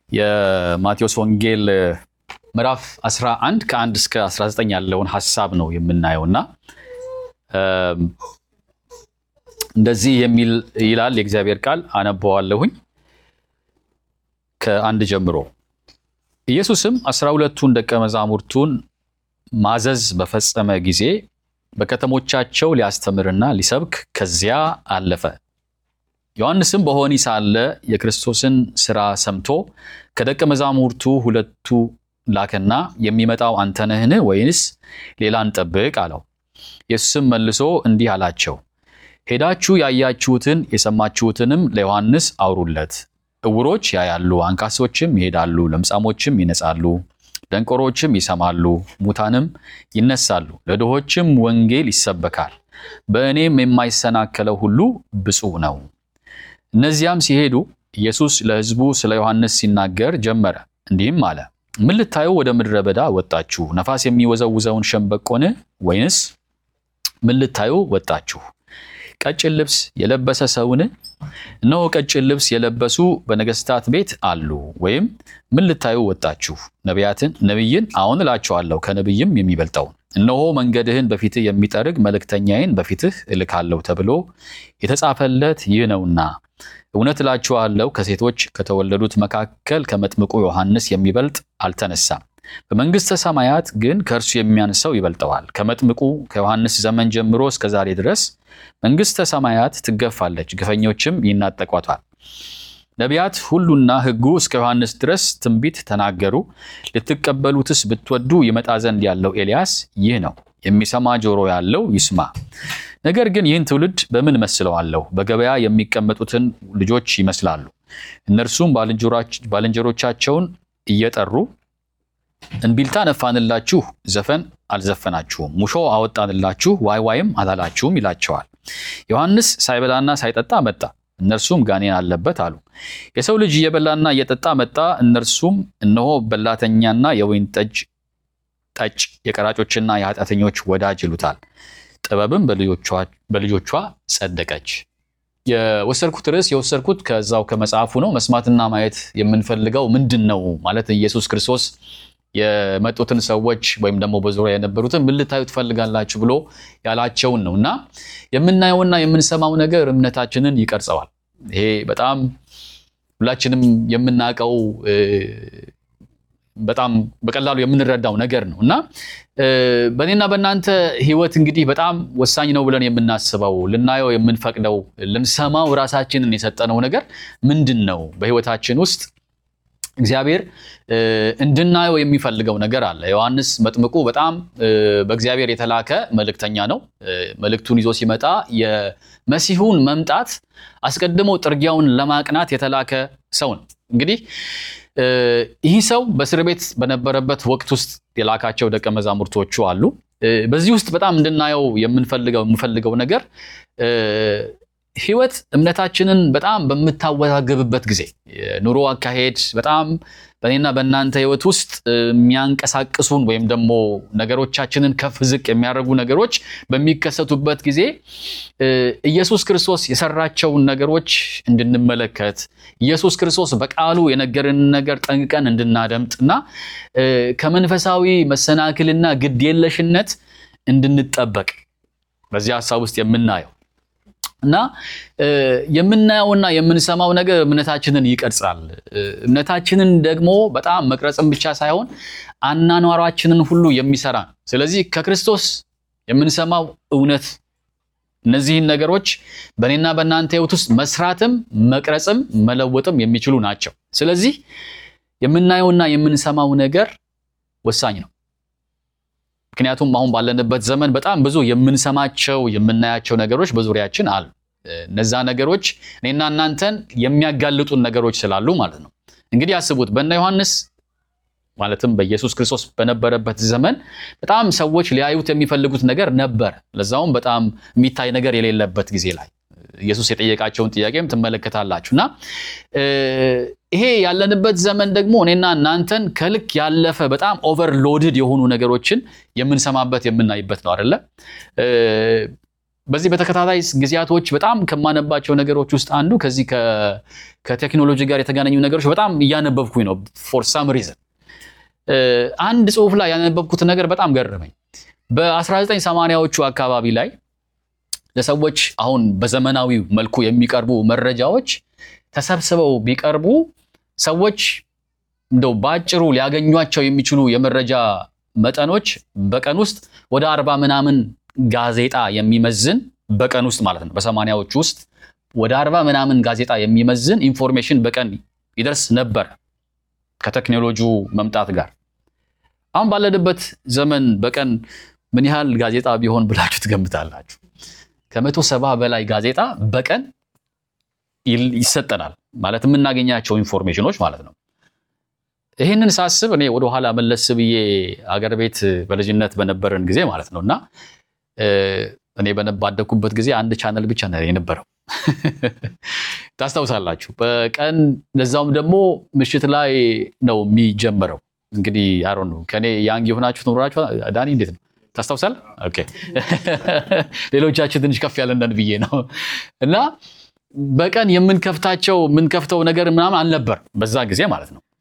የማቴዎስ ወንጌል ምዕራፍ 11 ከ1 እስከ 19 ያለውን ሀሳብ ነው የምናየው እና እንደዚህ የሚል ይላል የእግዚአብሔር ቃል። አነበዋለሁኝ ከአንድ ጀምሮ። ኢየሱስም አስራ ሁለቱን ደቀ መዛሙርቱን ማዘዝ በፈጸመ ጊዜ በከተሞቻቸው ሊያስተምርና ሊሰብክ ከዚያ አለፈ። ዮሐንስም በወህኒ ሳለ የክርስቶስን ሥራ ሰምቶ ከደቀ መዛሙርቱ ሁለቱ ላከና የሚመጣው አንተ ነህን? ወይንስ ሌላ እንጠብቅ አለው። ኢየሱስም መልሶ እንዲህ አላቸው፣ ሄዳችሁ ያያችሁትን የሰማችሁትንም ለዮሐንስ አውሩለት። ዕውሮች ያያሉ፣ አንካሶችም ይሄዳሉ፣ ለምጻሞችም ይነጻሉ፣ ደንቆሮችም ይሰማሉ፣ ሙታንም ይነሳሉ፣ ለድሆችም ወንጌል ይሰበካል። በእኔም የማይሰናከለው ሁሉ ብፁዕ ነው። እነዚያም ሲሄዱ ኢየሱስ ለሕዝቡ ስለ ዮሐንስ ሲናገር ጀመረ፣ እንዲህም አለ። ምን ልታዩ ወደ ምድረ በዳ ወጣችሁ? ነፋስ የሚወዘውዘውን ሸምበቆን? ወይንስ ምን ልታዩ ወጣችሁ? ቀጭን ልብስ የለበሰ ሰውን? እነሆ ቀጭን ልብስ የለበሱ በነገሥታት ቤት አሉ። ወይም ምን ልታዩ ወጣችሁ? ነቢያትን? ነቢይን? አዎን እላችኋለሁ ከነቢይም የሚበልጠውን። እነሆ መንገድህን በፊትህ የሚጠርግ መልእክተኛዬን በፊትህ እልካለሁ ተብሎ የተጻፈለት ይህ ነውና። እውነት እላችኋለሁ ከሴቶች ከተወለዱት መካከል ከመጥምቁ ዮሐንስ የሚበልጥ አልተነሳም። በመንግሥተ ሰማያት ግን ከእርሱ የሚያንሰው ይበልጠዋል። ከመጥምቁ ከዮሐንስ ዘመን ጀምሮ እስከ ዛሬ ድረስ መንግሥተ ሰማያት ትገፋለች፣ ግፈኞችም ይናጠቋታል። ነቢያት ሁሉና ሕጉ እስከ ዮሐንስ ድረስ ትንቢት ተናገሩ። ልትቀበሉትስ ብትወዱ ይመጣ ዘንድ ያለው ኤልያስ ይህ ነው። የሚሰማ ጆሮ ያለው ይስማ። ነገር ግን ይህን ትውልድ በምን መስለዋለሁ? በገበያ የሚቀመጡትን ልጆች ይመስላሉ። እነርሱም ባልንጀሮቻቸውን እየጠሩ እንቢልታ ነፋንላችሁ፣ ዘፈን አልዘፈናችሁም፣ ሙሾ አወጣንላችሁ፣ ዋይ ዋይም አላላችሁም ይላቸዋል። ዮሐንስ ሳይበላና ሳይጠጣ መጣ፣ እነርሱም ጋኔን አለበት አሉ። የሰው ልጅ እየበላና እየጠጣ መጣ፣ እነርሱም እነሆ በላተኛና የወይን ጠጅ ጠጭ የቀራጮችና የኃጢአተኞች ወዳጅ ይሉታል። ጥበብም በልጆቿ ጸደቀች። የወሰድኩት ርዕስ የወሰድኩት ከዛው ከመጽሐፉ ነው። መስማትና ማየት የምንፈልገው ምንድን ነው ማለት ኢየሱስ ክርስቶስ የመጡትን ሰዎች ወይም ደግሞ በዙሪያ የነበሩትን ምን ልታዩ ትፈልጋላችሁ ብሎ ያላቸውን ነው እና የምናየውና የምንሰማው ነገር እምነታችንን ይቀርጸዋል። ይሄ በጣም ሁላችንም የምናውቀው በጣም በቀላሉ የምንረዳው ነገር ነው እና በእኔና በእናንተ ሕይወት እንግዲህ በጣም ወሳኝ ነው ብለን የምናስበው ልናየው የምንፈቅደው ልንሰማው ራሳችንን የሰጠነው ነገር ምንድን ነው? በሕይወታችን ውስጥ እግዚአብሔር እንድናየው የሚፈልገው ነገር አለ። ዮሐንስ መጥምቁ በጣም በእግዚአብሔር የተላከ መልእክተኛ ነው። መልእክቱን ይዞ ሲመጣ የመሲሁን መምጣት አስቀድሞ ጥርጊያውን ለማቅናት የተላከ ሰው ነው። እንግዲህ ይህ ሰው በእስር ቤት በነበረበት ወቅት ውስጥ የላካቸው ደቀ መዛሙርቶቹ አሉ። በዚህ ውስጥ በጣም እንድናየው የምንፈልገው የምፈልገው ነገር ህይወት እምነታችንን በጣም በምታወዛገብበት ጊዜ የኑሮ አካሄድ በጣም በእኔና በእናንተ ህይወት ውስጥ የሚያንቀሳቅሱን ወይም ደግሞ ነገሮቻችንን ከፍ ዝቅ የሚያደርጉ ነገሮች በሚከሰቱበት ጊዜ ኢየሱስ ክርስቶስ የሰራቸውን ነገሮች እንድንመለከት ኢየሱስ ክርስቶስ በቃሉ የነገርን ነገር ጠንቅቀን እንድናደምጥ እና ከመንፈሳዊ መሰናክልና ግዴለሽነት እንድንጠበቅ በዚህ ሀሳብ ውስጥ የምናየው እና የምናየውና የምንሰማው ነገር እምነታችንን ይቀርጻል። እምነታችንን ደግሞ በጣም መቅረጽም ብቻ ሳይሆን አናኗሯችንን ሁሉ የሚሰራ ነው። ስለዚህ ከክርስቶስ የምንሰማው እውነት እነዚህን ነገሮች በእኔና በእናንተ ህይወት ውስጥ መስራትም መቅረጽም መለወጥም የሚችሉ ናቸው። ስለዚህ የምናየውና የምንሰማው ነገር ወሳኝ ነው። ምክንያቱም አሁን ባለንበት ዘመን በጣም ብዙ የምንሰማቸው የምናያቸው ነገሮች በዙሪያችን አሉ። እነዛ ነገሮች እኔና እናንተን የሚያጋልጡን ነገሮች ስላሉ ማለት ነው። እንግዲህ አስቡት በእነ ዮሐንስ ማለትም በኢየሱስ ክርስቶስ በነበረበት ዘመን በጣም ሰዎች ሊያዩት የሚፈልጉት ነገር ነበር። ለዛውም በጣም የሚታይ ነገር የሌለበት ጊዜ ላይ ኢየሱስ የጠየቃቸውን ጥያቄም ትመለከታላችሁ እና ይሄ ያለንበት ዘመን ደግሞ እኔና እናንተን ከልክ ያለፈ በጣም ኦቨርሎድድ የሆኑ ነገሮችን የምንሰማበት የምናይበት ነው አይደለ? በዚህ በተከታታይ ጊዜያቶች በጣም ከማነባቸው ነገሮች ውስጥ አንዱ ከዚህ ከቴክኖሎጂ ጋር የተገናኙ ነገሮች በጣም እያነበብኩኝ ነው። ፎር ሳም ሪዝን አንድ ጽሁፍ ላይ ያነበብኩት ነገር በጣም ገረመኝ። በ1980ዎቹ አካባቢ ላይ ለሰዎች አሁን በዘመናዊ መልኩ የሚቀርቡ መረጃዎች ተሰብስበው ቢቀርቡ ሰዎች እንደው በአጭሩ ሊያገኟቸው የሚችሉ የመረጃ መጠኖች በቀን ውስጥ ወደ አርባ ምናምን ጋዜጣ የሚመዝን በቀን ውስጥ ማለት ነው። በሰማንያዎቹ ውስጥ ወደ አርባ ምናምን ጋዜጣ የሚመዝን ኢንፎርሜሽን በቀን ይደርስ ነበር ከቴክኖሎጂው መምጣት ጋር። አሁን ባለንበት ዘመን በቀን ምን ያህል ጋዜጣ ቢሆን ብላችሁ ትገምታላችሁ? ከመቶ ሰባ በላይ ጋዜጣ በቀን ይሰጠናል ማለት የምናገኛቸው ኢንፎርሜሽኖች ማለት ነው። ይህንን ሳስብ እኔ ወደኋላ መለስ ብዬ አገር ቤት በልጅነት በነበረን ጊዜ ማለት ነው እና እኔ ባደግኩበት ጊዜ አንድ ቻነል ብቻ ነው የነበረው። ታስታውሳላችሁ? በቀን ለዛውም ደግሞ ምሽት ላይ ነው የሚጀመረው። እንግዲህ አሮ ነው ከኔ ያንግ የሆናችሁ ኖራችሁ ዳኒ እንዴት ነው ታስታውሳል? ኦኬ ሌሎቻችን ትንሽ ከፍ ያለንን ብዬ ነው እና በቀን የምንከፍታቸው የምንከፍተው ነገር ምናምን አልነበር በዛ ጊዜ ማለት ነው።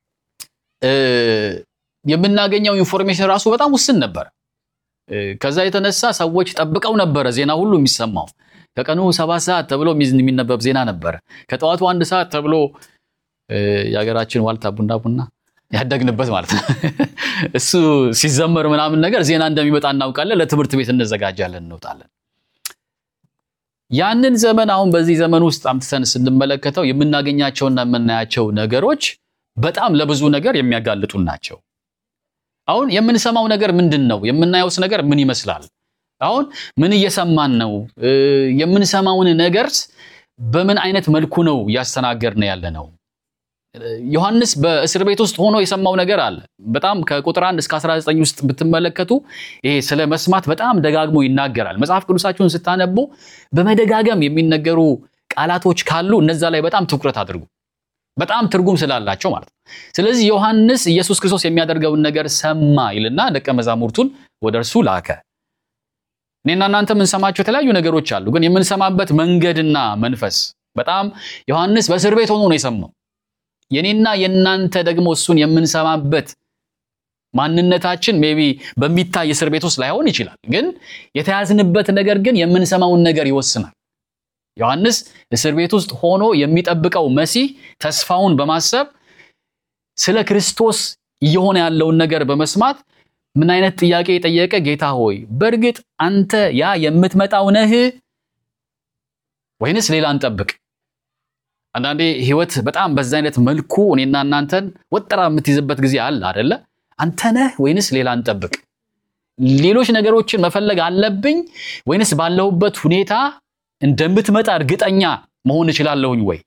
የምናገኘው ኢንፎርሜሽን ራሱ በጣም ውስን ነበር። ከዛ የተነሳ ሰዎች ጠብቀው ነበረ ዜና ሁሉ የሚሰማው። ከቀኑ ሰባት ሰዓት ተብሎ የሚነበብ ዜና ነበረ። ከጠዋቱ አንድ ሰዓት ተብሎ የሀገራችን ዋልታ ቡና ቡና ያደግንበት ማለት ነው እሱ ሲዘመር ምናምን ነገር ዜና እንደሚመጣ እናውቃለን። ለትምህርት ቤት እንዘጋጃለን፣ እንወጣለን። ያንን ዘመን አሁን በዚህ ዘመን ውስጥ አምጥተን ስንመለከተው የምናገኛቸውና የምናያቸው ነገሮች በጣም ለብዙ ነገር የሚያጋልጡን ናቸው። አሁን የምንሰማው ነገር ምንድን ነው? የምናየውስ ነገር ምን ይመስላል? አሁን ምን እየሰማን ነው? የምንሰማውን ነገርስ በምን አይነት መልኩ ነው እያስተናገድን ያለ ነው? ዮሐንስ በእስር ቤት ውስጥ ሆኖ የሰማው ነገር አለ። በጣም ከቁጥር 1 እስከ 19 ውስጥ ብትመለከቱ ይሄ ስለ መስማት በጣም ደጋግሞ ይናገራል። መጽሐፍ ቅዱሳችሁን ስታነቡ በመደጋገም የሚነገሩ ቃላቶች ካሉ እነዛ ላይ በጣም ትኩረት አድርጉ። በጣም ትርጉም ስላላቸው ማለት ነው። ስለዚህ ዮሐንስ ኢየሱስ ክርስቶስ የሚያደርገውን ነገር ሰማ ይልና ደቀ መዛሙርቱን ወደ እርሱ ላከ። እኔና እናንተ የምንሰማቸው የተለያዩ ነገሮች አሉ፣ ግን የምንሰማበት መንገድና መንፈስ በጣም ዮሐንስ በእስር ቤት ሆኖ ነው የሰማው። የኔና የእናንተ ደግሞ እሱን የምንሰማበት ማንነታችን ሜቢ በሚታይ እስር ቤት ውስጥ ላይሆን ይችላል፣ ግን የተያዝንበት ነገር ግን የምንሰማውን ነገር ይወስናል። ዮሐንስ እስር ቤት ውስጥ ሆኖ የሚጠብቀው መሲህ ተስፋውን በማሰብ ስለ ክርስቶስ እየሆነ ያለውን ነገር በመስማት ምን አይነት ጥያቄ የጠየቀ ጌታ ሆይ በእርግጥ አንተ ያ የምትመጣው ነህ ወይንስ ሌላ እንጠብቅ? አንዳንዴ ህይወት በጣም በዛ አይነት መልኩ እኔና እናንተን ወጠራ የምትይዝበት ጊዜ አለ አደለ? አንተ ነህ ወይንስ ሌላ እንጠብቅ? ሌሎች ነገሮችን መፈለግ አለብኝ ወይንስ ባለሁበት ሁኔታ እንደምትመጣ እርግጠኛ መሆን እችላለሁኝ ወይ?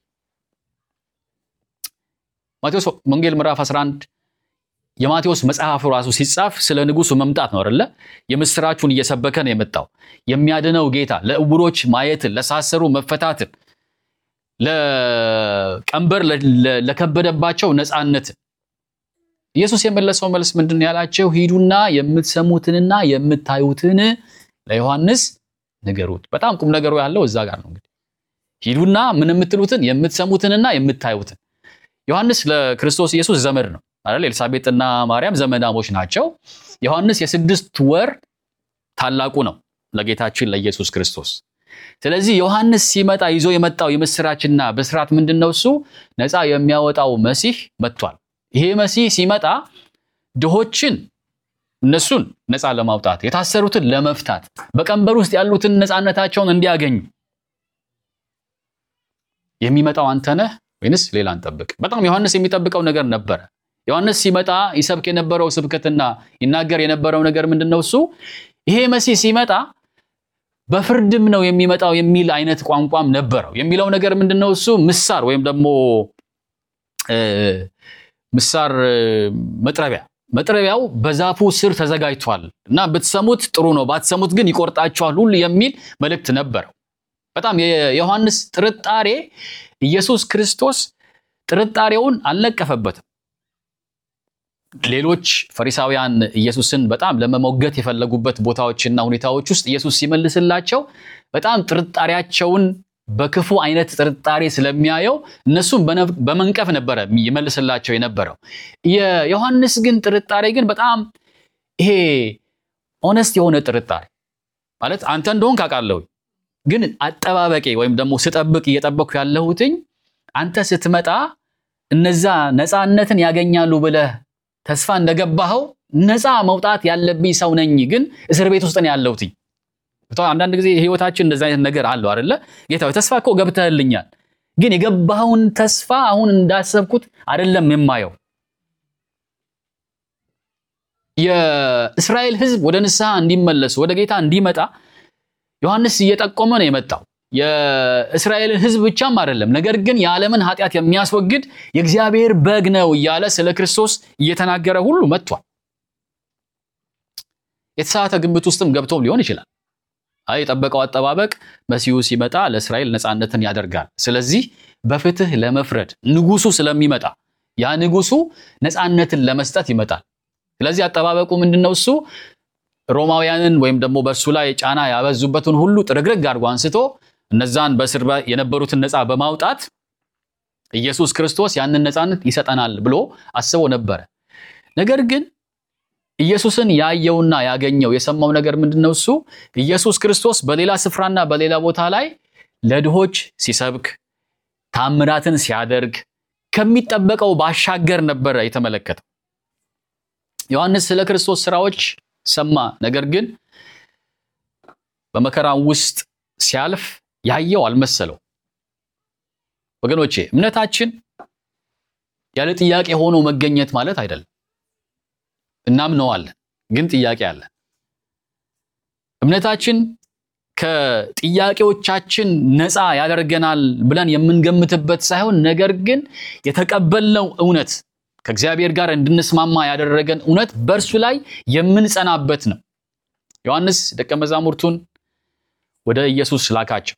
ማቴዎስ ወንጌል ምዕራፍ 11 የማቴዎስ መጽሐፍ ራሱ ሲጻፍ ስለ ንጉሱ መምጣት ነው አይደለ? የምስራቹን እየሰበከ ነው የመጣው። የሚያድነው ጌታ ለዕውሮች ማየትን፣ ለሳሰሩ መፈታትን፣ ለቀንበር ለከበደባቸው ነፃነትን። ኢየሱስ የመለሰው መልስ ምንድን ነው ያላቸው? ሂዱና የምትሰሙትንና የምታዩትን ለዮሐንስ ንገሩት። በጣም ቁም ነገሩ ያለው እዛ ጋር ነው። እንግዲህ ሂዱና ምን የምትሉትን የምትሰሙትንና የምታዩትን። ዮሐንስ ለክርስቶስ ኢየሱስ ዘመድ ነው አይደል? ኤልሳቤጥና ማርያም ዘመዳሞች ናቸው። ዮሐንስ የስድስት ወር ታላቁ ነው ለጌታችን ለኢየሱስ ክርስቶስ። ስለዚህ ዮሐንስ ሲመጣ ይዞ የመጣው የምስራችና ብስራት ምንድን ነው? እሱ ነፃ የሚያወጣው መሲህ መጥቷል። ይሄ መሲህ ሲመጣ ድሆችን እነሱን ነፃ ለማውጣት የታሰሩትን ለመፍታት በቀንበር ውስጥ ያሉትን ነፃነታቸውን እንዲያገኙ የሚመጣው አንተ ነህ ወይንስ ሌላ እንጠብቅ? በጣም ዮሐንስ የሚጠብቀው ነገር ነበረ። ዮሐንስ ሲመጣ ይሰብክ የነበረው ስብከትና ይናገር የነበረው ነገር ምንድን ነው? እሱ ይሄ መሲህ ሲመጣ በፍርድም ነው የሚመጣው የሚል አይነት ቋንቋም ነበረው። የሚለው ነገር ምንድን ነው? እሱ ምሳር ወይም ደግሞ ምሳር መጥረቢያ መጥረቢያው በዛፉ ስር ተዘጋጅቷል እና ብትሰሙት ጥሩ ነው፣ ባትሰሙት ግን ይቆርጣችኋል ሁሉ የሚል መልእክት ነበረው። በጣም የዮሐንስ ጥርጣሬ ኢየሱስ ክርስቶስ ጥርጣሬውን አልነቀፈበትም። ሌሎች ፈሪሳውያን ኢየሱስን በጣም ለመሞገት የፈለጉበት ቦታዎችና ሁኔታዎች ውስጥ ኢየሱስ ሲመልስላቸው በጣም ጥርጣሬያቸውን በክፉ አይነት ጥርጣሬ ስለሚያየው እነሱም በመንቀፍ ነበረ ይመልስላቸው የነበረው። የዮሐንስ ግን ጥርጣሬ ግን በጣም ይሄ ኦነስት የሆነ ጥርጣሬ ማለት አንተ እንደሆን ካውቃለሁ፣ ግን አጠባበቄ ወይም ደግሞ ስጠብቅ እየጠበቅኩ ያለሁትኝ አንተ ስትመጣ እነዛ ነፃነትን ያገኛሉ ብለህ ተስፋ እንደገባኸው ነፃ መውጣት ያለብኝ ሰው ነኝ፣ ግን እስር ቤት ውስጥ ነው ያለሁትኝ። አንዳንድ ጊዜ ህይወታችን እንደዚህ አይነት ነገር አለው አይደለ? ጌታ ተስፋ እኮ ገብተህልኛል፣ ግን የገባኸውን ተስፋ አሁን እንዳሰብኩት አይደለም የማየው። የእስራኤል ህዝብ ወደ ንስሐ እንዲመለስ ወደ ጌታ እንዲመጣ ዮሐንስ እየጠቆመ ነው የመጣው። የእስራኤልን ህዝብ ብቻም አይደለም፣ ነገር ግን የዓለምን ኃጢአት የሚያስወግድ የእግዚአብሔር በግ ነው እያለ ስለ ክርስቶስ እየተናገረ ሁሉ መጥቷል። የተሳሳተ ግምት ውስጥም ገብቶም ሊሆን ይችላል። አይ የጠበቀው አጠባበቅ መሲሁ ሲመጣ ለእስራኤል ነፃነትን ያደርጋል። ስለዚህ በፍትህ ለመፍረድ ንጉሱ ስለሚመጣ ያ ንጉሱ ነፃነትን ለመስጠት ይመጣል። ስለዚህ አጠባበቁ ምንድነው? እሱ ሮማውያንን ወይም ደግሞ በእርሱ ላይ ጫና ያበዙበትን ሁሉ ጥርግርግ አድርጎ አንስቶ እነዛን በእስር የነበሩትን ነፃ በማውጣት ኢየሱስ ክርስቶስ ያንን ነፃነት ይሰጠናል ብሎ አስቦ ነበረ። ነገር ግን ኢየሱስን ያየውና ያገኘው የሰማው ነገር ምንድነው? እሱ ኢየሱስ ክርስቶስ በሌላ ስፍራና በሌላ ቦታ ላይ ለድሆች ሲሰብክ ታምራትን ሲያደርግ ከሚጠበቀው ባሻገር ነበረ የተመለከተው። ዮሐንስ ስለ ክርስቶስ ስራዎች ሰማ። ነገር ግን በመከራው ውስጥ ሲያልፍ ያየው አልመሰለው። ወገኖቼ እምነታችን ያለ ጥያቄ ሆኖ መገኘት ማለት አይደለም። እናምነዋለን፣ ግን ጥያቄ አለን። እምነታችን ከጥያቄዎቻችን ነፃ ያደርገናል ብለን የምንገምትበት ሳይሆን ነገር ግን የተቀበልነው እውነት ከእግዚአብሔር ጋር እንድንስማማ ያደረገን እውነት በእርሱ ላይ የምንጸናበት ነው። ዮሐንስ ደቀ መዛሙርቱን ወደ ኢየሱስ ላካቸው።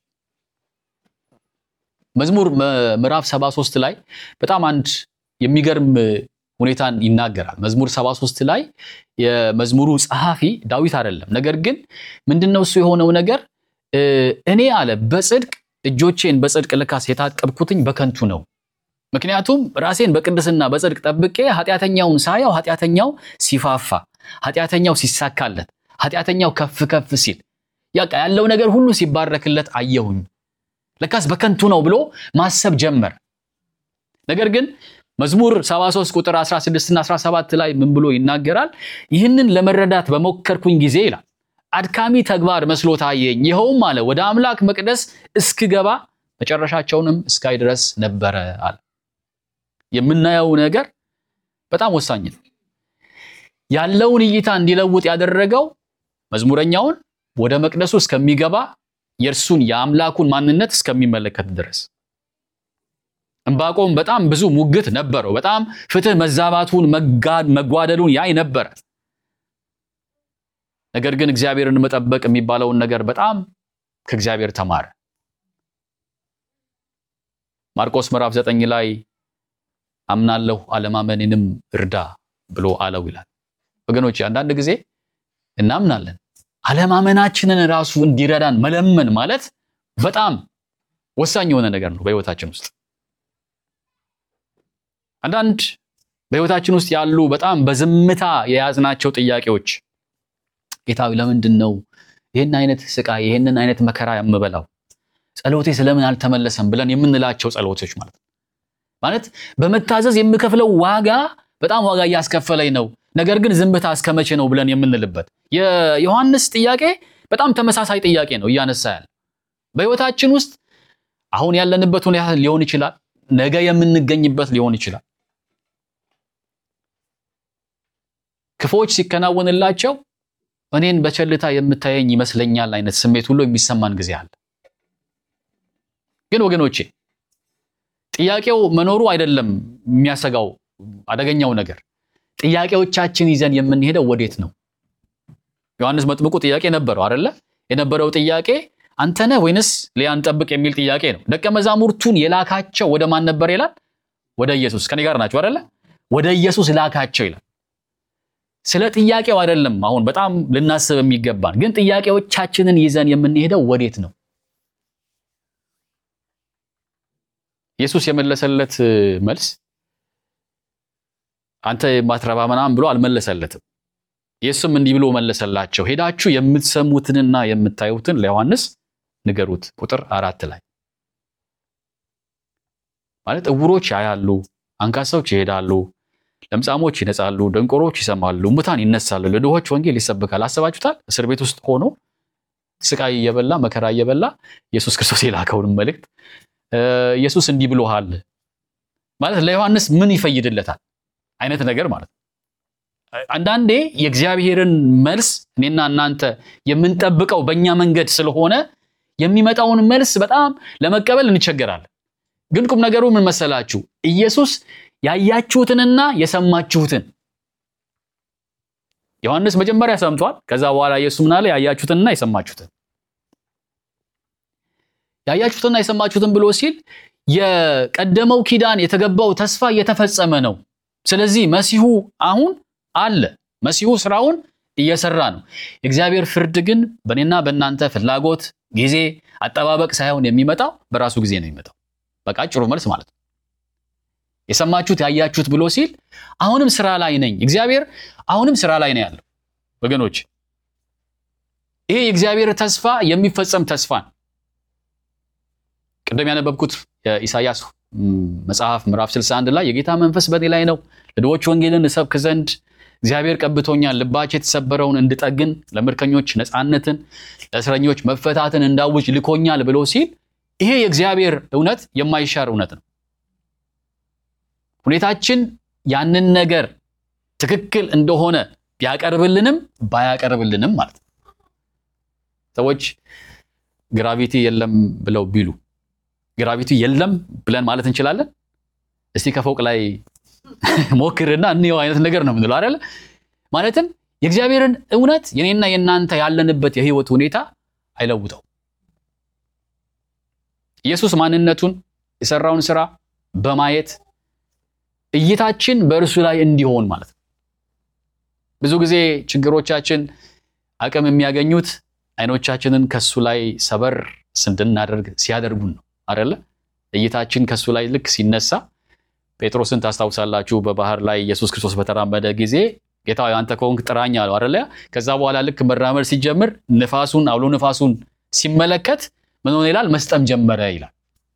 መዝሙር ምዕራፍ 73 ላይ በጣም አንድ የሚገርም ሁኔታን ይናገራል። መዝሙር 73 ላይ የመዝሙሩ ጸሐፊ ዳዊት አይደለም። ነገር ግን ምንድነው እሱ የሆነው ነገር እኔ አለ በጽድቅ እጆቼን በጽድቅ ልካስ የታጠብኩትኝ በከንቱ ነው ምክንያቱም ራሴን በቅድስና በጽድቅ ጠብቄ ኃጢአተኛውን ሳየው ኃጢአተኛው ሲፋፋ፣ ኃጢአተኛው ሲሳካለት፣ ኃጢአተኛው ከፍ ከፍ ሲል ያቃ ያለው ነገር ሁሉ ሲባረክለት አየሁኝ። ለካስ በከንቱ ነው ብሎ ማሰብ ጀመር። ነገር ግን መዝሙር 73 ቁጥር 16 እና 17 ላይ ምን ብሎ ይናገራል? ይህንን ለመረዳት በሞከርኩኝ ጊዜ ይላል አድካሚ ተግባር መስሎ ታየኝ። ይኸውም አለ ወደ አምላክ መቅደስ እስክገባ መጨረሻቸውንም እስካይ ድረስ ነበረ አለ። የምናየው ነገር በጣም ወሳኝ ነው። ያለውን እይታ እንዲለውጥ ያደረገው መዝሙረኛውን ወደ መቅደሱ እስከሚገባ የእርሱን የአምላኩን ማንነት እስከሚመለከት ድረስ። ዕንባቆም በጣም ብዙ ሙግት ነበረው። በጣም ፍትህ መዛባቱን መጓደሉን ያይ ነበረ። ነገር ግን እግዚአብሔርን መጠበቅ የሚባለውን ነገር በጣም ከእግዚአብሔር ተማረ። ማርቆስ ምዕራፍ ዘጠኝ ላይ አምናለሁ አለማመኔንም እርዳ ብሎ አለው ይላል። ወገኖች አንዳንድ ጊዜ እናምናለን፣ አለማመናችንን ራሱ እንዲረዳን መለመን ማለት በጣም ወሳኝ የሆነ ነገር ነው በህይወታችን ውስጥ። አንዳንድ በህይወታችን ውስጥ ያሉ በጣም በዝምታ የያዝናቸው ጥያቄዎች ጌታዊ ለምንድን ነው ይህን አይነት ስቃይ ይህንን አይነት መከራ የምበላው? ጸሎቴ ስለምን አልተመለሰም ብለን የምንላቸው ጸሎቶች ማለት ነው። ማለት በመታዘዝ የምከፍለው ዋጋ በጣም ዋጋ እያስከፈለኝ ነው፣ ነገር ግን ዝምታ እስከ መቼ ነው ብለን የምንልበት የዮሐንስ ጥያቄ በጣም ተመሳሳይ ጥያቄ ነው እያነሳ ያለ በህይወታችን ውስጥ አሁን ያለንበት ሁኔታ ሊሆን ይችላል፣ ነገ የምንገኝበት ሊሆን ይችላል። ክፉዎች ሲከናወንላቸው እኔን በቸልታ የምታየኝ ይመስለኛል አይነት ስሜት ሁሉ የሚሰማን ጊዜ አለ። ግን ወገኖቼ ጥያቄው መኖሩ አይደለም የሚያሰጋው አደገኛው ነገር፣ ጥያቄዎቻችን ይዘን የምንሄደው ወዴት ነው? ዮሐንስ መጥምቁ ጥያቄ ነበረው አይደለ? የነበረው ጥያቄ አንተ ነህ ወይንስ ሊያን ጠብቅ የሚል ጥያቄ ነው። ደቀ መዛሙርቱን የላካቸው ወደ ማን ነበር ይላል? ወደ ኢየሱስ። ከኔ ጋር ናቸው አይደለ? ወደ ኢየሱስ ላካቸው ይላል። ስለ ጥያቄው አይደለም አሁን በጣም ልናስብ የሚገባን ግን ጥያቄዎቻችንን ይዘን የምንሄደው ወዴት ነው? ኢየሱስ የመለሰለት መልስ አንተ የማትረባ ምናምን ብሎ አልመለሰለትም። ኢየሱስም እንዲህ ብሎ መለሰላቸው፣ ሄዳችሁ የምትሰሙትንና የምታዩትን ለዮሐንስ ንገሩት። ቁጥር አራት ላይ ማለት እውሮች ያያሉ፣ አንካሳዎች ይሄዳሉ፣ ለምጻሞች ይነጻሉ፣ ደንቆሮች ይሰማሉ፣ ሙታን ይነሳሉ፣ ለድሆች ወንጌል ይሰብካል። አስባችሁታል? እስር ቤት ውስጥ ሆኖ ስቃይ እየበላ መከራ እየበላ ኢየሱስ ክርስቶስ የላከውን መልእክት ኢየሱስ እንዲህ ብሎሃል ማለት ለዮሐንስ ምን ይፈይድለታል አይነት ነገር ማለት ነው። አንዳንዴ የእግዚአብሔርን መልስ እኔና እናንተ የምንጠብቀው በእኛ መንገድ ስለሆነ የሚመጣውን መልስ በጣም ለመቀበል እንቸገራለን። ግን ቁም ነገሩ ምን መሰላችሁ? ኢየሱስ ያያችሁትንና የሰማችሁትን ዮሐንስ መጀመሪያ ሰምቷል። ከዛ በኋላ ኢየሱስ ምን አለ? ያያችሁትንና የሰማችሁትን ያያችሁትንና የሰማችሁትን ብሎ ሲል የቀደመው ኪዳን የተገባው ተስፋ እየተፈጸመ ነው። ስለዚህ መሲሁ አሁን አለ። መሲሁ ስራውን እየሰራ ነው። የእግዚአብሔር ፍርድ ግን በእኔና በእናንተ ፍላጎት፣ ጊዜ፣ አጠባበቅ ሳይሆን የሚመጣው በራሱ ጊዜ ነው የሚመጣው። በቃ አጭሩ መልስ ማለት ነው። የሰማችሁት ያያችሁት ብሎ ሲል አሁንም ስራ ላይ ነኝ። እግዚአብሔር አሁንም ስራ ላይ ነው ያለው ወገኖች። ይሄ የእግዚአብሔር ተስፋ የሚፈጸም ተስፋ ነው። ቅድም ያነበብኩት የኢሳያስ መጽሐፍ ምዕራፍ 61 ላይ የጌታ መንፈስ በእኔ ላይ ነው፣ ለድሆች ወንጌልን እሰብክ ዘንድ እግዚአብሔር ቀብቶኛል፣ ልባቸው የተሰበረውን እንድጠግን፣ ለምርኮኞች ነፃነትን፣ ለእስረኞች መፈታትን እንዳውጅ ልኮኛል ብሎ ሲል ይሄ የእግዚአብሔር እውነት የማይሻር እውነት ነው። ሁኔታችን ያንን ነገር ትክክል እንደሆነ ቢያቀርብልንም ባያቀርብልንም ማለት ነው። ሰዎች ግራቪቲ የለም ብለው ቢሉ ግራቪቲ የለም ብለን ማለት እንችላለን? እስቲ ከፎቅ ላይ ሞክርና እንየው አይነት ነገር ነው የምንለው አይደለ? ማለትም የእግዚአብሔርን እውነት የኔና የእናንተ ያለንበት የህይወት ሁኔታ አይለውጠው። ኢየሱስ ማንነቱን የሰራውን ስራ በማየት እይታችን በእርሱ ላይ እንዲሆን ማለት ነው። ብዙ ጊዜ ችግሮቻችን አቅም የሚያገኙት አይኖቻችንን ከሱ ላይ ሰበር እንድናደርግ ሲያደርጉን ነው አይደለ? እይታችን ከሱ ላይ ልክ ሲነሳ ጴጥሮስን ታስታውሳላችሁ። በባህር ላይ ኢየሱስ ክርስቶስ በተራመደ ጊዜ ጌታ አንተ ከሆንክ ጥራኝ አለው አይደለ? ከዛ በኋላ ልክ መራመድ ሲጀምር ንፋሱን አውሎ ንፋሱን ሲመለከት ምን ሆነ ይላል? መስጠም ጀመረ ይላል።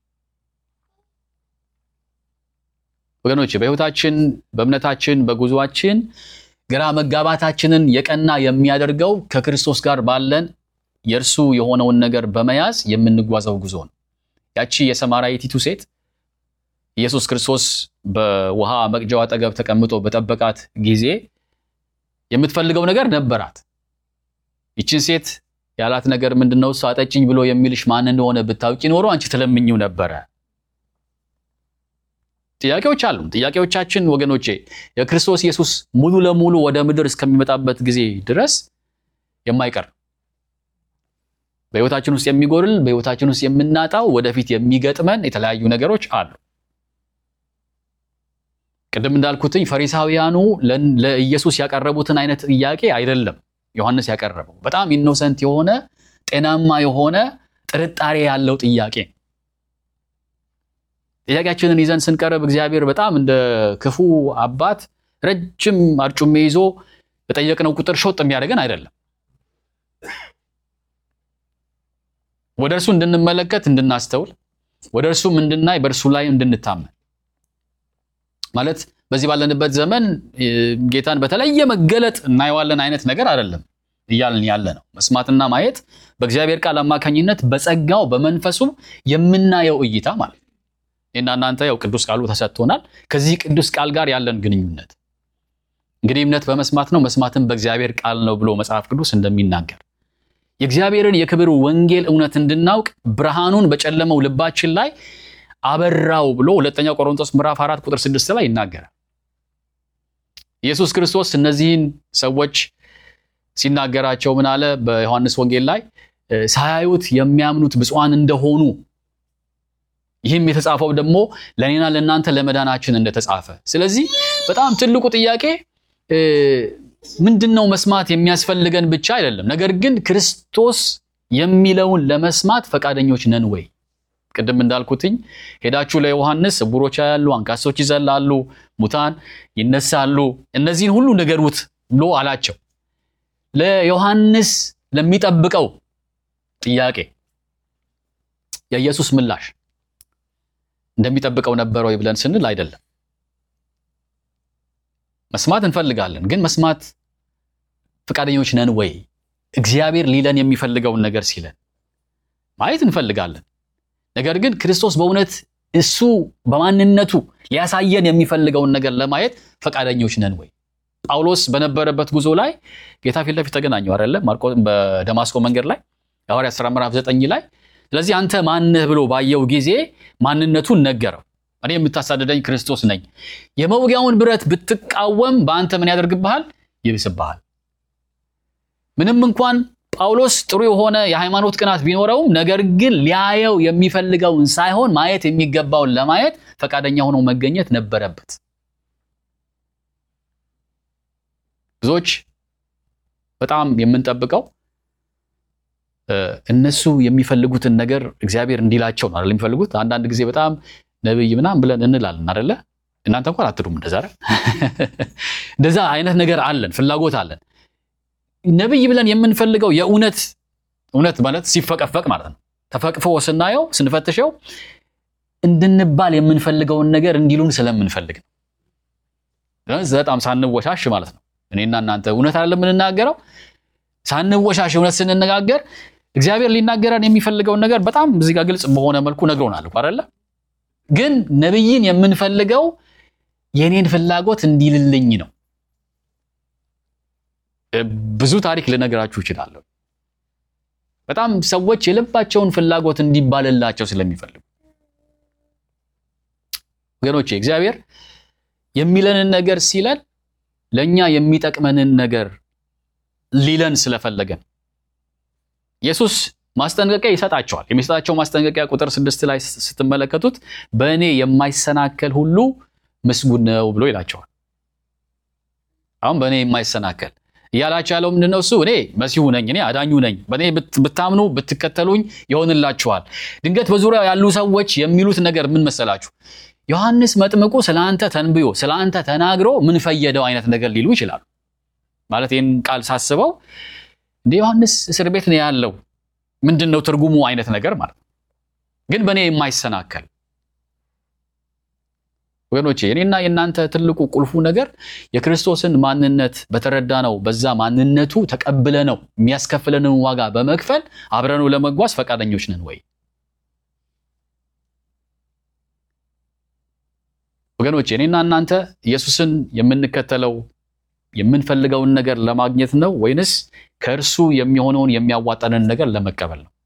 ወገኖች በህይወታችን፣ በእምነታችን፣ በጉዟችን ግራ መጋባታችንን የቀና የሚያደርገው ከክርስቶስ ጋር ባለን የእርሱ የሆነውን ነገር በመያዝ የምንጓዘው ጉዞ ነው። ያቺ የሰማራይቲቱ ሴት ኢየሱስ ክርስቶስ በውሃ መቅጃው አጠገብ ተቀምጦ በጠበቃት ጊዜ የምትፈልገው ነገር ነበራት። ይችን ሴት ያላት ነገር ምንድነው? እሱ አጠጭኝ ብሎ የሚልሽ ማን እንደሆነ ብታውቂ ኖሮ አንቺ ትለምኝው ነበረ። ጥያቄዎች አሉ። ጥያቄዎቻችን ወገኖቼ የክርስቶስ ኢየሱስ ሙሉ ለሙሉ ወደ ምድር እስከሚመጣበት ጊዜ ድረስ የማይቀር በህይወታችን ውስጥ የሚጎርል በህይወታችን ውስጥ የምናጣው ወደፊት የሚገጥመን የተለያዩ ነገሮች አሉ። ቅድም እንዳልኩትኝ ፈሪሳውያኑ ለኢየሱስ ያቀረቡትን አይነት ጥያቄ አይደለም ዮሐንስ ያቀረበው። በጣም ኢኖሰንት የሆነ ጤናማ የሆነ ጥርጣሬ ያለው ጥያቄ። ጥያቄያችንን ይዘን ስንቀርብ እግዚአብሔር በጣም እንደ ክፉ አባት ረጅም አርጩሜ ይዞ በጠየቅነው ቁጥር ሾጥ የሚያደርገን አይደለም። ወደ እርሱ እንድንመለከት እንድናስተውል፣ ወደ እርሱም እንድናይ፣ በእርሱ ላይ እንድንታመን ማለት በዚህ ባለንበት ዘመን ጌታን በተለየ መገለጥ እናየዋለን አይነት ነገር አይደለም እያልን ያለ ነው። መስማትና ማየት በእግዚአብሔር ቃል አማካኝነት በጸጋው በመንፈሱ የምናየው እይታ ማለት ነው። ይህና እናንተ ያው ቅዱስ ቃሉ ተሰጥቶናል። ከዚህ ቅዱስ ቃል ጋር ያለን ግንኙነት እንግዲህ እምነት በመስማት ነው፣ መስማትም በእግዚአብሔር ቃል ነው ብሎ መጽሐፍ ቅዱስ እንደሚናገር የእግዚአብሔርን የክብር ወንጌል እውነት እንድናውቅ ብርሃኑን በጨለመው ልባችን ላይ አበራው ብሎ ሁለተኛው ቆሮንቶስ ምዕራፍ አራት ቁጥር ስድስት ላይ ይናገራል። ኢየሱስ ክርስቶስ እነዚህን ሰዎች ሲናገራቸው ምን አለ? በዮሐንስ ወንጌል ላይ ሳያዩት የሚያምኑት ብፁዓን እንደሆኑ ይህም የተጻፈው ደግሞ ለእኔና ለእናንተ ለመዳናችን እንደተጻፈ። ስለዚህ በጣም ትልቁ ጥያቄ ምንድን ነው መስማት የሚያስፈልገን ብቻ አይደለም። ነገር ግን ክርስቶስ የሚለውን ለመስማት ፈቃደኞች ነን ወይ? ቅድም እንዳልኩትኝ ሄዳችሁ ለዮሐንስ ዕውሮች ያያሉ፣ አንካሶች ይዘላሉ፣ ሙታን ይነሳሉ፣ እነዚህን ሁሉ ንገሩት ብሎ አላቸው። ለዮሐንስ ለሚጠብቀው ጥያቄ የኢየሱስ ምላሽ እንደሚጠብቀው ነበረ ወይ ብለን ስንል አይደለም። መስማት እንፈልጋለን፣ ግን መስማት ፈቃደኞች ነን ወይ? እግዚአብሔር ሊለን የሚፈልገውን ነገር ሲለን ማየት እንፈልጋለን። ነገር ግን ክርስቶስ በእውነት እሱ በማንነቱ ሊያሳየን የሚፈልገውን ነገር ለማየት ፈቃደኞች ነን ወይ? ጳውሎስ በነበረበት ጉዞ ላይ ጌታ ፊት ለፊት ተገናኘው አይደለ? ማርቆስ በደማስቆ መንገድ ላይ የሐዋርያት ሥራ ምዕራፍ ዘጠኝ ላይ ስለዚህ አንተ ማንህ ብሎ ባየው ጊዜ ማንነቱን ነገረው። እኔ የምታሳደደኝ ክርስቶስ ነኝ። የመውጊያውን ብረት ብትቃወም በአንተ ምን ያደርግብሃል? ይብስብሃል። ምንም እንኳን ጳውሎስ ጥሩ የሆነ የሃይማኖት ቅናት ቢኖረውም ነገር ግን ሊያየው የሚፈልገውን ሳይሆን ማየት የሚገባውን ለማየት ፈቃደኛ ሆኖ መገኘት ነበረበት። ብዙዎች በጣም የምንጠብቀው እነሱ የሚፈልጉትን ነገር እግዚአብሔር እንዲላቸው ነው አይደል? የሚፈልጉት አንዳንድ ጊዜ በጣም ነብይ ምናምን ብለን እንላለን አይደለ? እናንተ እንኳን አትሉም እንደዛ አይደል? እንደዛ አይነት ነገር አለን፣ ፍላጎት አለን። ነብይ ብለን የምንፈልገው የእውነት እውነት ማለት ሲፈቀፈቅ ማለት ነው። ተፈቅፎ ስናየው ስንፈትሸው እንድንባል የምንፈልገውን ነገር እንዲሉን ስለምንፈልግ ነው። በጣም ሳንወሻሽ ማለት ነው። እኔና እናንተ እውነት አይደለም የምንናገረው። ሳንወሻሽ እውነት ስንነጋገር እግዚአብሔር ሊናገረን የሚፈልገውን ነገር በጣም እዚህ ጋር ግልጽ በሆነ መልኩ ነግሮናል እኮ አይደለ? ግን ነብይን የምንፈልገው የኔን ፍላጎት እንዲልልኝ ነው። ብዙ ታሪክ ልነግራችሁ እችላለሁ። በጣም ሰዎች የልባቸውን ፍላጎት እንዲባልላቸው ስለሚፈልጉ ወገኖቼ፣ እግዚአብሔር የሚለንን ነገር ሲለን ለእኛ የሚጠቅመንን ነገር ሊለን ስለፈለገን ኢየሱስ ማስጠንቀቂያ ይሰጣቸዋል። የሚሰጣቸው ማስጠንቀቂያ ቁጥር ስድስት ላይ ስትመለከቱት በእኔ የማይሰናከል ሁሉ ምስጉን ነው ብሎ ይላቸዋል። አሁን በእኔ የማይሰናከል እያላቸው ያለው ምንድን ነው? እሱ እኔ መሲሁ ነኝ፣ እኔ አዳኙ ነኝ፣ በእኔ ብታምኑ ብትከተሉኝ ይሆንላችኋል። ድንገት በዙሪያው ያሉ ሰዎች የሚሉት ነገር ምን መሰላችሁ? ዮሐንስ መጥምቁ ስለ አንተ ተንብዮ ስለ አንተ ተናግሮ ምን ፈየደው አይነት ነገር ሊሉ ይችላሉ። ማለት ይህን ቃል ሳስበው እንደ ዮሐንስ እስር ቤት ነው ያለው ምንድን ነው ትርጉሙ አይነት ነገር ማለት ነው። ግን በእኔ የማይሰናከል ወገኖቼ የኔና የእናንተ ትልቁ ቁልፉ ነገር የክርስቶስን ማንነት በተረዳ ነው። በዛ ማንነቱ ተቀብለ ነው የሚያስከፍለንን ዋጋ በመክፈል አብረነው ለመጓዝ ፈቃደኞች ነን ወይ? ወገኖቼ እኔና እናንተ ኢየሱስን የምንከተለው የምንፈልገውን ነገር ለማግኘት ነው ወይንስ ከእርሱ የሚሆነውን የሚያዋጣንን ነገር ለመቀበል ነው?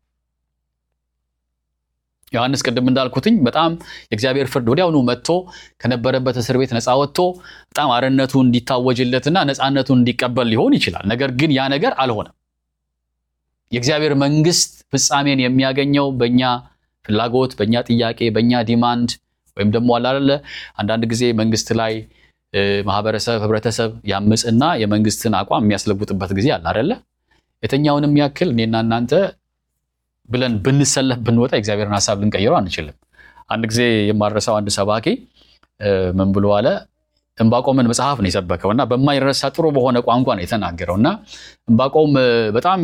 ዮሐንስ ቅድም እንዳልኩትኝ በጣም የእግዚአብሔር ፍርድ ወዲያውኑ መጥቶ ከነበረበት እስር ቤት ነፃ ወጥቶ በጣም አርነቱ እንዲታወጅለትና ነፃነቱን እንዲቀበል ሊሆን ይችላል። ነገር ግን ያ ነገር አልሆነም። የእግዚአብሔር መንግስት ፍጻሜን የሚያገኘው በእኛ ፍላጎት፣ በእኛ ጥያቄ፣ በእኛ ዲማንድ ወይም ደግሞ አላለ አንዳንድ ጊዜ መንግስት ላይ ማህበረሰብ፣ ህብረተሰብ ያምፅና የመንግስትን አቋም የሚያስለውጥበት ጊዜ አለ አደለ? የትኛውንም ያክል እኔና እናንተ ብለን ብንሰለፍ ብንወጣ የእግዚአብሔርን ሀሳብ ልንቀይረው አንችልም። አንድ ጊዜ የማረሳው አንድ ሰባኪ ምን ብሎ አለ? ዕንባቆምን መጽሐፍ ነው የሰበከው እና በማይረሳ ጥሩ በሆነ ቋንቋ ነው የተናገረው እና ዕንባቆም በጣም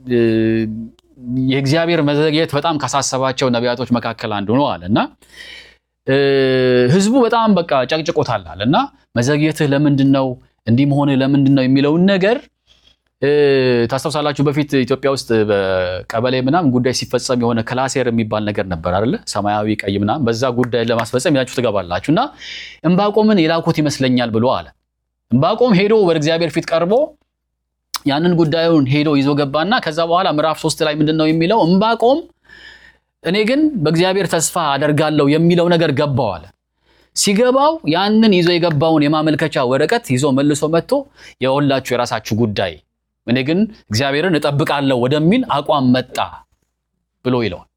የእግዚአብሔር መዘግየት በጣም ካሳሰባቸው ነቢያቶች መካከል አንዱ ነው አለ እና ህዝቡ በጣም በቃ ጨቅጭቆታል አለ እና መዘግየትህ ለምንድን ነው እንዲህ መሆንህ ለምንድን ነው የሚለውን ነገር ታስታውሳላችሁ። በፊት ኢትዮጵያ ውስጥ በቀበሌ ምናምን ጉዳይ ሲፈጸም የሆነ ክላሴር የሚባል ነገር ነበር አይደለ? ሰማያዊ ቀይ ምናምን በዛ ጉዳይ ለማስፈጸም ይዛችሁ ትገባላችሁ እና ዕንባቆምን የላኩት ይመስለኛል ብሎ አለ። ዕንባቆም ሄዶ ወደ እግዚአብሔር ፊት ቀርቦ ያንን ጉዳዩን ሄዶ ይዞ ገባና ከዛ በኋላ ምዕራፍ ሶስት ላይ ምንድን ነው የሚለው ዕንባቆም እኔ ግን በእግዚአብሔር ተስፋ አደርጋለሁ የሚለው ነገር ገባው አለ። ሲገባው ያንን ይዞ የገባውን የማመልከቻ ወረቀት ይዞ መልሶ መጥቶ የወላችሁ የራሳችሁ ጉዳይ እኔ ግን እግዚአብሔርን እጠብቃለሁ ወደሚል አቋም መጣ ብሎ ይለዋል።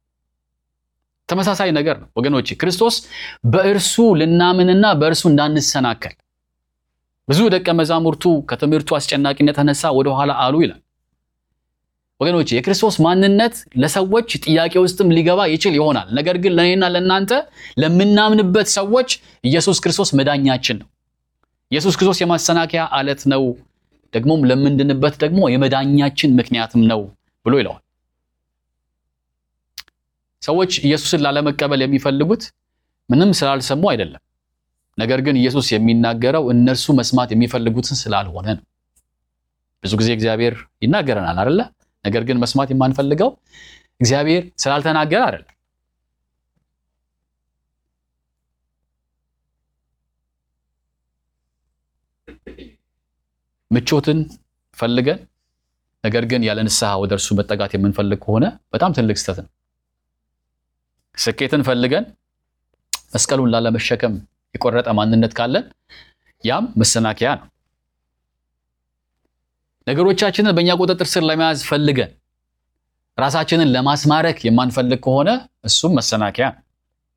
ተመሳሳይ ነገር ነው ወገኖች። ክርስቶስ በእርሱ ልናምንና በእርሱ እንዳንሰናከል ብዙ ደቀ መዛሙርቱ ከትምህርቱ አስጨናቂነት የተነሳ ወደኋላ አሉ ይላል። ወገኖች የክርስቶስ ማንነት ለሰዎች ጥያቄ ውስጥም ሊገባ ይችል ይሆናል። ነገር ግን ለእኔና ለእናንተ ለምናምንበት ሰዎች ኢየሱስ ክርስቶስ መዳኛችን ነው። ኢየሱስ ክርስቶስ የማሰናከያ አለት ነው፣ ደግሞም ለምንድንበት ደግሞ የመዳኛችን ምክንያትም ነው ብሎ ይለዋል። ሰዎች ኢየሱስን ላለመቀበል የሚፈልጉት ምንም ስላልሰሙ አይደለም። ነገር ግን ኢየሱስ የሚናገረው እነርሱ መስማት የሚፈልጉትን ስላልሆነ ነው። ብዙ ጊዜ እግዚአብሔር ይናገረናል አይደለ? ነገር ግን መስማት የማንፈልገው እግዚአብሔር ስላልተናገረ አይደለም። ምቾትን ፈልገን ነገር ግን ያለ ንስሐ ወደ እርሱ መጠጋት የምንፈልግ ከሆነ በጣም ትልቅ ስህተት ነው። ስኬትን ፈልገን መስቀሉን ላለመሸከም የቆረጠ ማንነት ካለን ያም መሰናከያ ነው። ነገሮቻችንን በእኛ ቁጥጥር ስር ለመያዝ ፈልገን ራሳችንን ለማስማረክ የማንፈልግ ከሆነ እሱም መሰናከያ ነው።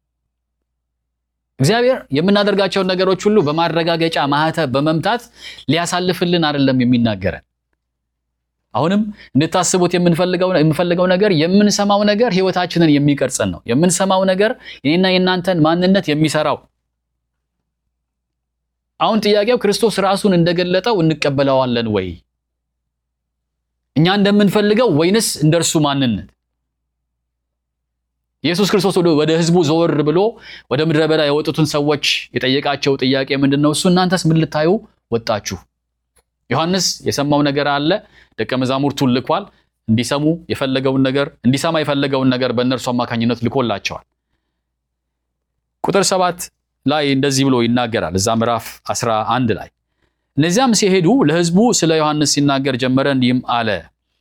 እግዚአብሔር የምናደርጋቸውን ነገሮች ሁሉ በማረጋገጫ ማህተብ በመምታት ሊያሳልፍልን አይደለም የሚናገረን። አሁንም እንድታስቡት የምንፈልገው ነገር የምንሰማው ነገር ህይወታችንን የሚቀርጸን ነው። የምንሰማው ነገር የኔና የእናንተን ማንነት የሚሰራው አሁን ጥያቄው ክርስቶስ ራሱን እንደገለጠው እንቀበለዋለን ወይ እኛ እንደምንፈልገው ወይንስ እንደርሱ ማንነት? ኢየሱስ ክርስቶስ ወደ ህዝቡ ዘወር ብሎ ወደ ምድረ በዳ የወጡትን ሰዎች የጠየቃቸው ጥያቄ ምንድን ነው? እሱ እናንተስ ምን ልታዩ ወጣችሁ? ዮሐንስ የሰማው ነገር አለ። ደቀ መዛሙርቱን ልኳል። እንዲሰሙ የፈለገውን ነገር እንዲሰማ የፈለገውን ነገር በእነርሱ አማካኝነት ልኮላቸዋል። ቁጥር ሰባት ላይ እንደዚህ ብሎ ይናገራል። እዛ ምዕራፍ 11 ላይ እነዚያም ሲሄዱ ለህዝቡ ስለ ዮሐንስ ሲናገር ጀመረ፣ እንዲህም አለ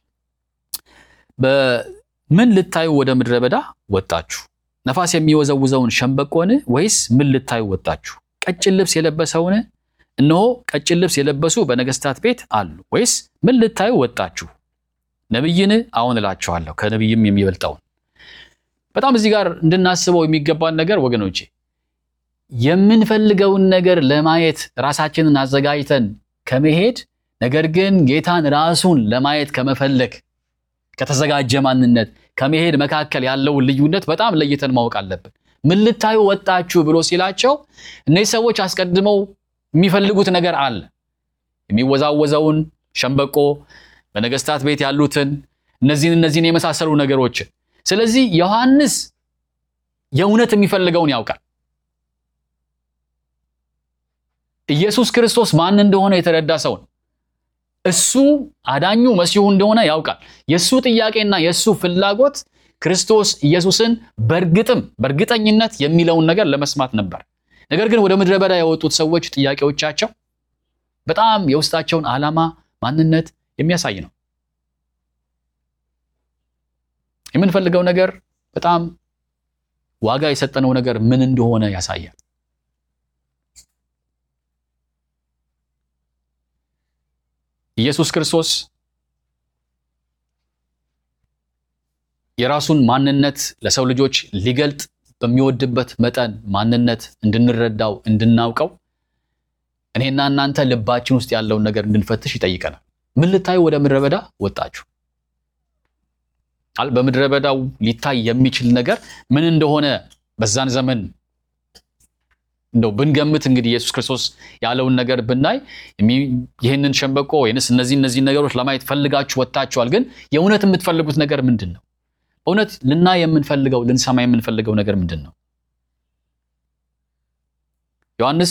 በምን ልታዩ ወደ ምድረ በዳ ወጣችሁ? ነፋስ የሚወዘውዘውን ሸምበቆን ወይስ ምን ልታዩ ወጣችሁ? ቀጭን ልብስ የለበሰውን? እነሆ ቀጭን ልብስ የለበሱ በነገስታት ቤት አሉ። ወይስ ምን ልታዩ ወጣችሁ? ነቢይን? አዎን እላችኋለሁ ከነቢይም የሚበልጠውን። በጣም እዚህ ጋር እንድናስበው የሚገባን ነገር ወገኖቼ የምንፈልገውን ነገር ለማየት ራሳችንን አዘጋጅተን ከመሄድ ነገር ግን ጌታን ራሱን ለማየት ከመፈለግ ከተዘጋጀ ማንነት ከመሄድ መካከል ያለውን ልዩነት በጣም ለይተን ማወቅ አለብን። ምን ልታዩ ወጣችሁ ብሎ ሲላቸው እነዚህ ሰዎች አስቀድመው የሚፈልጉት ነገር አለ። የሚወዛወዘውን ሸምበቆ፣ በነገስታት ቤት ያሉትን እነዚህን እነዚህን የመሳሰሉ ነገሮችን። ስለዚህ ዮሐንስ የእውነት የሚፈልገውን ያውቃል። ኢየሱስ ክርስቶስ ማን እንደሆነ የተረዳ ሰው ነው። እሱ አዳኙ መሲሁ እንደሆነ ያውቃል። የእሱ ጥያቄና የእሱ ፍላጎት ክርስቶስ ኢየሱስን በእርግጥም በእርግጠኝነት የሚለውን ነገር ለመስማት ነበር። ነገር ግን ወደ ምድረ በዳ የወጡት ሰዎች ጥያቄዎቻቸው በጣም የውስጣቸውን ዓላማ ማንነት የሚያሳይ ነው። የምንፈልገው ነገር በጣም ዋጋ የሰጠነው ነገር ምን እንደሆነ ያሳያል። ኢየሱስ ክርስቶስ የራሱን ማንነት ለሰው ልጆች ሊገልጥ በሚወድበት መጠን ማንነት እንድንረዳው እንድናውቀው እኔና እናንተ ልባችን ውስጥ ያለውን ነገር እንድንፈትሽ ይጠይቀናል። ምን ልታዩ ወደ ምድረ በዳ ወጣችሁ? አል በምድረ በዳው ሊታይ የሚችል ነገር ምን እንደሆነ በዛን ዘመን እንደው ብንገምት እንግዲህ ኢየሱስ ክርስቶስ ያለውን ነገር ብናይ ይህንን ሸምበቆ ወይንስ እነዚህ እነዚህ ነገሮች ለማየት ፈልጋችሁ ወጥታችኋል። ግን የእውነት የምትፈልጉት ነገር ምንድን ነው? በእውነት ልናይ የምንፈልገው ልንሰማ የምንፈልገው ነገር ምንድን ነው? ዮሐንስ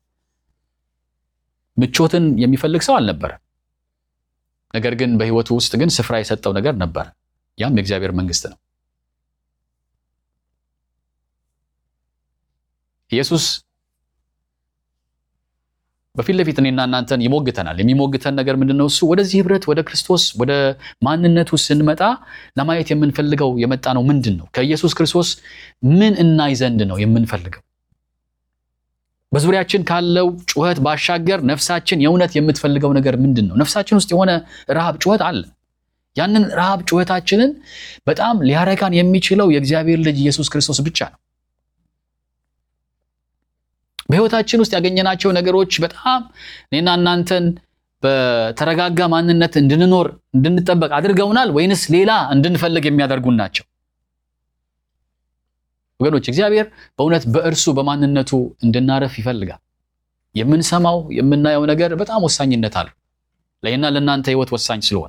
ምቾትን የሚፈልግ ሰው አልነበረም። ነገር ግን በሕይወቱ ውስጥ ግን ስፍራ የሰጠው ነገር ነበረ። ያም የእግዚአብሔር መንግስት ነው። ኢየሱስ በፊት ለፊት እኔና እናንተን ይሞግተናል። የሚሞግተን ነገር ምንድን ነው? እሱ ወደዚህ ህብረት ወደ ክርስቶስ ወደ ማንነቱ ስንመጣ ለማየት የምንፈልገው የመጣ ነው ምንድን ነው? ከኢየሱስ ክርስቶስ ምን እናይ ዘንድ ነው የምንፈልገው? በዙሪያችን ካለው ጩኸት ባሻገር ነፍሳችን የእውነት የምትፈልገው ነገር ምንድን ነው? ነፍሳችን ውስጥ የሆነ ረሃብ ጩኸት አለ። ያንን ረሃብ ጩኸታችንን በጣም ሊያረካን የሚችለው የእግዚአብሔር ልጅ ኢየሱስ ክርስቶስ ብቻ ነው። በህይወታችን ውስጥ ያገኘናቸው ነገሮች በጣም እኔና እናንተን በተረጋጋ ማንነት እንድንኖር እንድንጠበቅ አድርገውናል ወይንስ ሌላ እንድንፈልግ የሚያደርጉን ናቸው? ወገኖች እግዚአብሔር በእውነት በእርሱ በማንነቱ እንድናረፍ ይፈልጋል። የምንሰማው የምናየው ነገር በጣም ወሳኝነት አለው። ለእኔና ለእናንተ ህይወት ወሳኝ ስለሆነ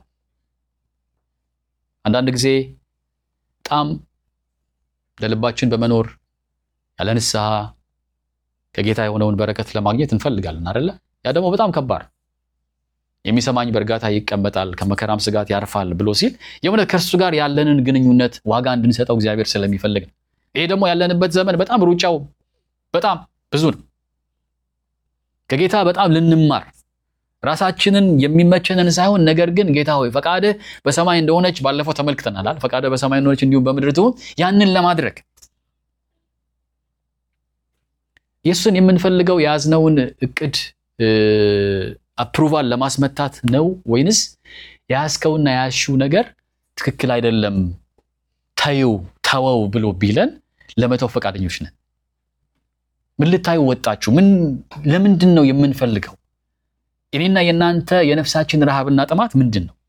አንዳንድ ጊዜ በጣም ለልባችን በመኖር ያለ ንስሐ ከጌታ የሆነውን በረከት ለማግኘት እንፈልጋለን አይደለ? ያ ደግሞ በጣም ከባድ የሚሰማኝ በእርጋታ ይቀመጣል ከመከራም ስጋት ያርፋል ብሎ ሲል የእውነት ከእርሱ ጋር ያለንን ግንኙነት ዋጋ እንድንሰጠው እግዚአብሔር ስለሚፈልግ ነው። ይሄ ደግሞ ያለንበት ዘመን በጣም ሩጫው በጣም ብዙ ነው። ከጌታ በጣም ልንማር ራሳችንን የሚመቸንን ሳይሆን ነገር ግን ጌታ ሆይ ፈቃድህ በሰማይ እንደሆነች ባለፈው ተመልክተናል። ፈቃድህ በሰማይ እንደሆነች እንዲሁም በምድር ትሁን። ያንን ለማድረግ የእሱን የምንፈልገው የያዝነውን እቅድ አፕሩቫል ለማስመታት ነው ወይንስ የያዝከውና የያዝሽው ነገር ትክክል አይደለም ተይው ተወው ብሎ ቢለን ለመተው ፈቃደኞች ነን? ምን ልታዩ ወጣችሁ? ምን ለምንድን ነው የምንፈልገው? እኔና የእናንተ የነፍሳችን ረሃብና ጥማት ምንድን ነው?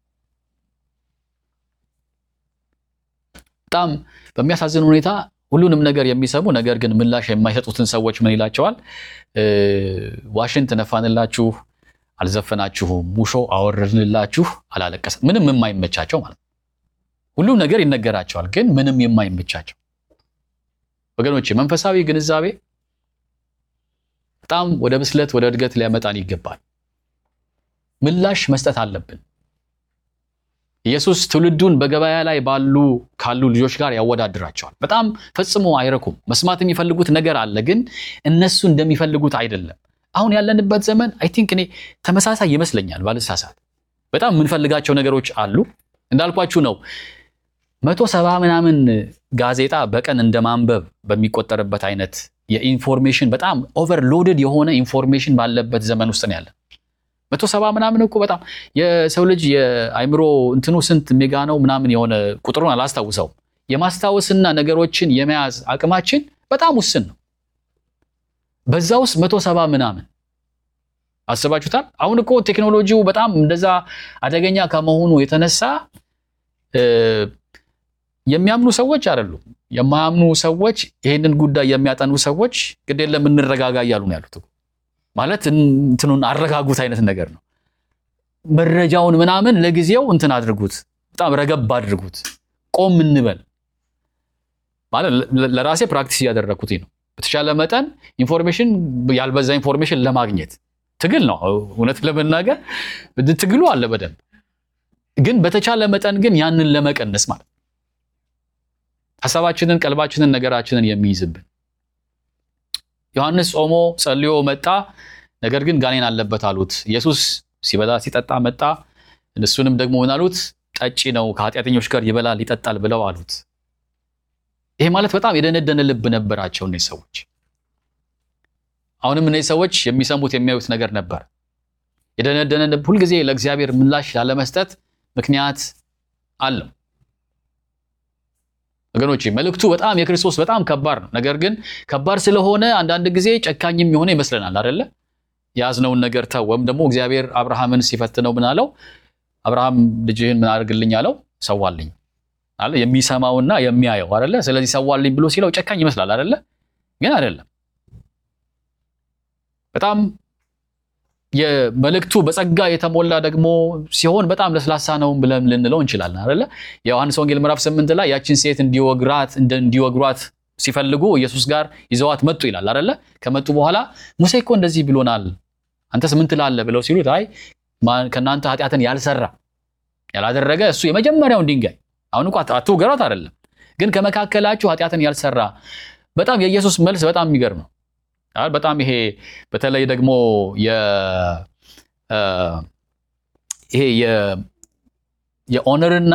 በጣም በሚያሳዝን ሁኔታ ሁሉንም ነገር የሚሰሙ ነገር ግን ምላሽ የማይሰጡትን ሰዎች ምን ይላቸዋል? ዋሽንት ነፋንላችሁ፣ አልዘፈናችሁም፣ ሙሾ አወረድንላችሁ፣ አላለቀሰም። ምንም የማይመቻቸው ማለት ነው። ሁሉም ነገር ይነገራቸዋል፣ ግን ምንም የማይመቻቸው ወገኖች፣ መንፈሳዊ ግንዛቤ በጣም ወደ ብስለት ወደ እድገት ሊያመጣን ይገባል። ምላሽ መስጠት አለብን። ኢየሱስ ትውልዱን በገበያ ላይ ባሉ ካሉ ልጆች ጋር ያወዳድራቸዋል። በጣም ፈጽሞ አይረኩም። መስማት የሚፈልጉት ነገር አለ፣ ግን እነሱ እንደሚፈልጉት አይደለም። አሁን ያለንበት ዘመን አይ ቲንክ እኔ ተመሳሳይ ይመስለኛል ባልሳሳት። በጣም የምንፈልጋቸው ነገሮች አሉ። እንዳልኳችሁ ነው መቶ ሰባ ምናምን ጋዜጣ በቀን እንደ ማንበብ በሚቆጠርበት አይነት የኢንፎርሜሽን በጣም ኦቨርሎድድ የሆነ ኢንፎርሜሽን ባለበት ዘመን ውስጥ ነው ያለን። መቶ ሰባ ምናምን እኮ በጣም የሰው ልጅ የአይምሮ እንትኑ ስንት ሜጋ ነው ምናምን የሆነ ቁጥሩን አላስታውሰውም። የማስታወስና ነገሮችን የመያዝ አቅማችን በጣም ውስን ነው። በዛ ውስጥ መቶ ሰባ ምናምን አስባችሁታል? አሁን እኮ ቴክኖሎጂው በጣም እንደዛ አደገኛ ከመሆኑ የተነሳ የሚያምኑ ሰዎች አይደሉም። የማያምኑ ሰዎች ይሄንን ጉዳይ የሚያጠኑ ሰዎች ግድ የለም እንረጋጋ እያሉ ነው ያሉት። ማለት እንትኑን አረጋጉት አይነት ነገር ነው። መረጃውን ምናምን ለጊዜው እንትን አድርጉት፣ በጣም ረገብ አድርጉት፣ ቆም እንበል ማለት ለራሴ ፕራክቲስ እያደረግኩት ነው። በተቻለ መጠን ኢንፎርሜሽን ያልበዛ ኢንፎርሜሽን ለማግኘት ትግል ነው። እውነት ለመናገር ትግሉ አለ በደንብ ግን በተቻለ መጠን ግን ያንን ለመቀነስ ማለት ሀሳባችንን፣ ቀልባችንን፣ ነገራችንን የሚይዝብን ዮሐንስ ጾሞ ጸልዮ መጣ። ነገር ግን ጋኔን አለበት አሉት። ኢየሱስ ሲበላ ሲጠጣ መጣ። እሱንም ደግሞ ምን አሉት? ጠጪ ነው፣ ከኃጢአተኞች ጋር ይበላል ይጠጣል ብለው አሉት። ይሄ ማለት በጣም የደነደነ ልብ ነበራቸው እነዚህ ሰዎች። አሁንም እነዚህ ሰዎች የሚሰሙት የሚያዩት ነገር ነበር። የደነደነ ልብ ሁልጊዜ ለእግዚአብሔር ምላሽ ላለመስጠት ምክንያት አለው። ወገኖች መልእክቱ በጣም የክርስቶስ በጣም ከባድ ነው። ነገር ግን ከባድ ስለሆነ አንዳንድ ጊዜ ጨካኝም የሆነ ይመስለናል አይደለ? የያዝነውን ነገር ተው። ወይም ደግሞ እግዚአብሔር አብርሃምን ሲፈትነው ምን አለው? አብርሃም ልጅህን ምን አድርግልኝ አለው? ሰዋልኝ አለ። የሚሰማውና የሚያየው አይደለ? ስለዚህ ሰዋልኝ ብሎ ሲለው ጨካኝ ይመስላል አይደለ? ግን አይደለም። በጣም የመልእክቱ በጸጋ የተሞላ ደግሞ ሲሆን በጣም ለስላሳ ነው ብለን ልንለው እንችላለን አይደለ? የዮሐንስ ወንጌል ምዕራፍ ስምንት ላይ ያችን ሴት እንዲወግራት እንዲወግሯት ሲፈልጉ ኢየሱስ ጋር ይዘዋት መጡ ይላል አይደለ? ከመጡ በኋላ ሙሴ እኮ እንደዚህ ብሎናል፣ አንተስ ምን ትላለህ ብለው ሲሉት አይ ከእናንተ ኃጢአትን ያልሰራ ያላደረገ እሱ የመጀመሪያውን ድንጋይ አሁን እኮ አትውገሯት አይደለም፣ ግን ከመካከላችሁ ኃጢአትን ያልሰራ በጣም የኢየሱስ መልስ በጣም የሚገርም ነው። በጣም ይሄ በተለይ ደግሞ ይሄ የኦነርና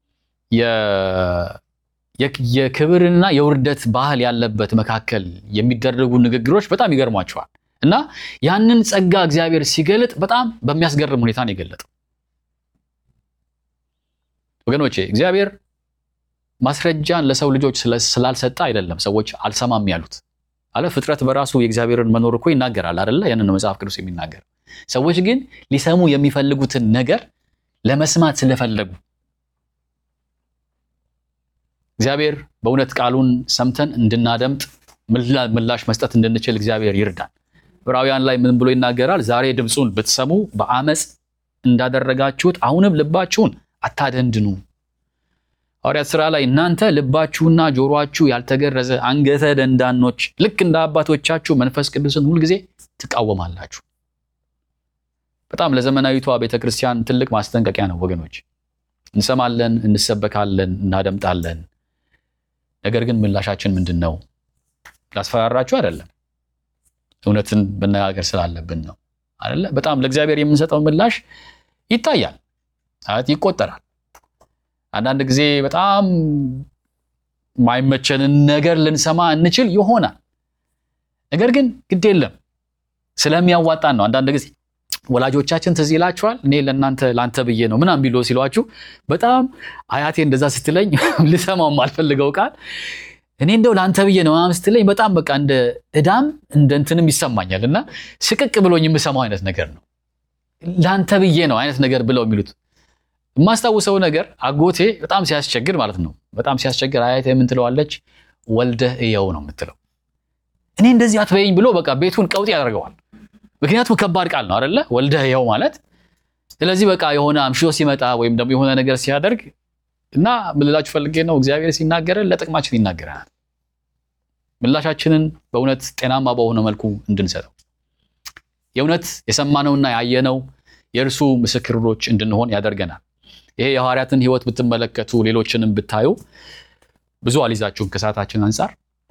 የክብርና የውርደት ባህል ያለበት መካከል የሚደረጉ ንግግሮች በጣም ይገርሟቸዋል። እና ያንን ጸጋ እግዚአብሔር ሲገልጥ በጣም በሚያስገርም ሁኔታ ነው የገለጠው። ወገኖቼ እግዚአብሔር ማስረጃን ለሰው ልጆች ስላልሰጠ አይደለም ሰዎች አልሰማም ያሉት አለ ፍጥረት በራሱ የእግዚአብሔርን መኖር እኮ ይናገራል አይደለ? ያንን ነው መጽሐፍ ቅዱስ የሚናገር። ሰዎች ግን ሊሰሙ የሚፈልጉትን ነገር ለመስማት ስለፈለጉ እግዚአብሔር በእውነት ቃሉን ሰምተን እንድናደምጥ ምላሽ መስጠት እንድንችል እግዚአብሔር ይርዳን። ዕብራውያን ላይ ምን ብሎ ይናገራል? ዛሬ ድምፁን ብትሰሙ በአመፅ እንዳደረጋችሁት አሁንም ልባችሁን አታደንድኑ። ሐዋርያት ሥራ ላይ እናንተ ልባችሁና ጆሮአችሁ ያልተገረዘ አንገተ ደንዳኖች ልክ እንደ አባቶቻችሁ መንፈስ ቅዱስን ሁልጊዜ ትቃወማላችሁ። በጣም ለዘመናዊቷ ቤተ ክርስቲያን ትልቅ ማስጠንቀቂያ ነው ወገኖች። እንሰማለን፣ እንሰበካለን፣ እናደምጣለን። ነገር ግን ምላሻችን ምንድን ነው? ላስፈራራችሁ አይደለም፣ እውነትን መነጋገር ስላለብን ነው አይደለ? በጣም ለእግዚአብሔር የምንሰጠው ምላሽ ይታያል፣ ማለት ይቆጠራል። አንዳንድ ጊዜ በጣም ማይመቸንን ነገር ልንሰማ እንችል ይሆናል። ነገር ግን ግድ የለም ስለሚያዋጣን ነው። አንዳንድ ጊዜ ወላጆቻችን ትዝ ይላችኋል። እኔ ለእናንተ ለአንተ ብዬ ነው ምናምን ቢሎ ሲሏችሁ በጣም አያቴ እንደዛ ስትለኝ ልሰማው የማልፈልገው ቃል እኔ እንደው ለአንተ ብዬ ነው ምናምን ስትለኝ በጣም በቃ እንደ እዳም እንደ እንትንም ይሰማኛል እና ስቅቅ ብሎኝ የምሰማው አይነት ነገር ነው። ለአንተ ብዬ ነው አይነት ነገር ብለው የሚሉት የማስታውሰው ነገር አጎቴ በጣም ሲያስቸግር ማለት ነው። በጣም ሲያስቸግር አያቴ ምን ትለዋለች? ወልደህ እየው ነው የምትለው። እኔ እንደዚህ አትበይኝ ብሎ በቃ ቤቱን ቀውጥ ያደርገዋል። ምክንያቱም ከባድ ቃል ነው አደለ? ወልደህ እየው ማለት። ስለዚህ በቃ የሆነ አምሽቶ ሲመጣ ወይም ደግሞ የሆነ ነገር ሲያደርግ እና ምን ልላችሁ ፈልጌ ነው፣ እግዚአብሔር ሲናገረን ለጥቅማችን ይናገረናል። ምላሻችንን በእውነት ጤናማ በሆነ መልኩ እንድንሰጠው የእውነት የሰማነውና ያየነው የእርሱ ምስክሮች እንድንሆን ያደርገናል። ይሄ የሐዋርያትን ሕይወት ብትመለከቱ ሌሎችንም ብታዩ ብዙ አልይዛችሁም ከሰዓታችን አንጻር